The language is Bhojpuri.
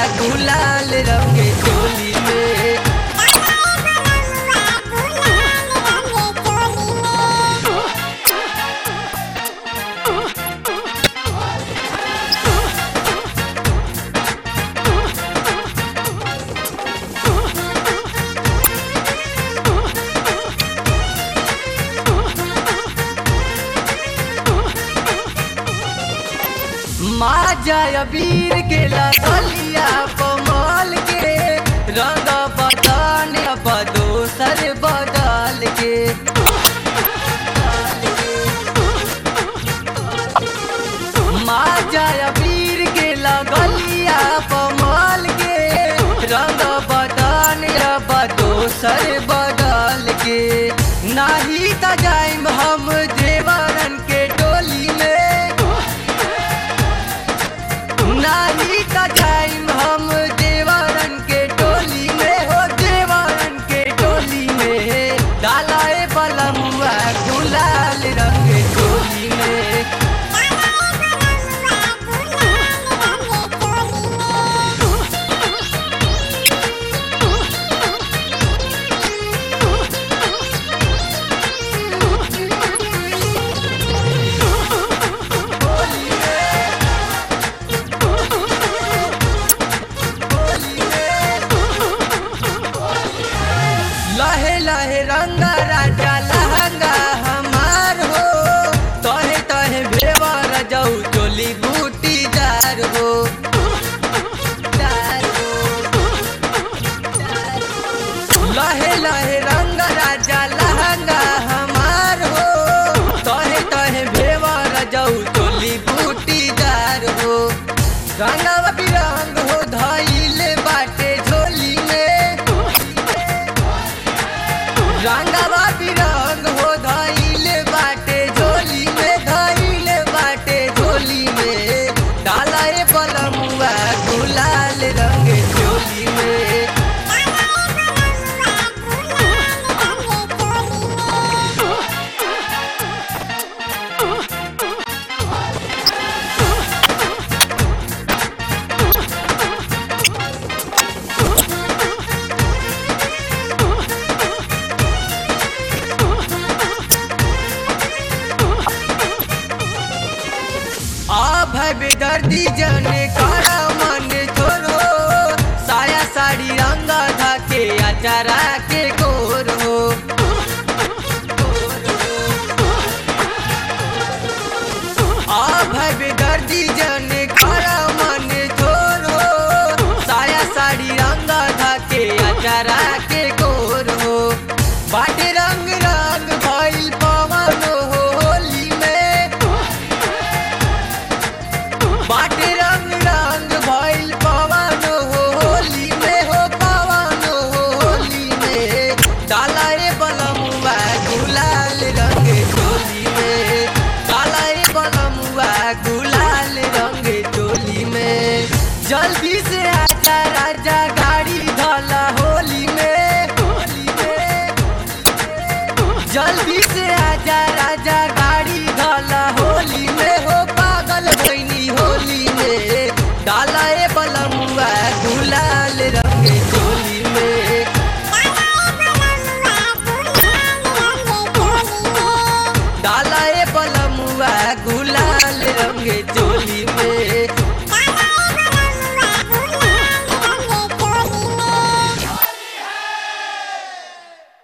गुलाल रंग चोली में माँ जय वीर के ललिया कमल के रंग बदन अब दोसर बदल के माँ जय वीर के लगलिया कमल के रंग बदन अब दोसर बदल के नाही त जाइम हम देवरन के टोली में नाही त जाइम हम देवरन के टोली में हो देवरन के टोली में डालाए बलमुआ गुलाल रंग टोली में लहे लहे रंग राजा लहंगा हमार हो तहे तहे भेवर जाऊ चोली बूटी जार हो जार हो। लहे लहे रंग राजा लहंगा हमार हो तहे तहे भेवर जाऊ चोली बूटी जार हो रंगवा बिरंग हो धैले बाटे झोली में रंगवा बिरंग हो धैले बाटे झोली में धैले बाटे झोली में डालाए बलमुआ गुलाल रंग झोली में आ भाई बेदर्दी जने कारा मन छोड़ो साया साड़ी रंगा धाके अचारा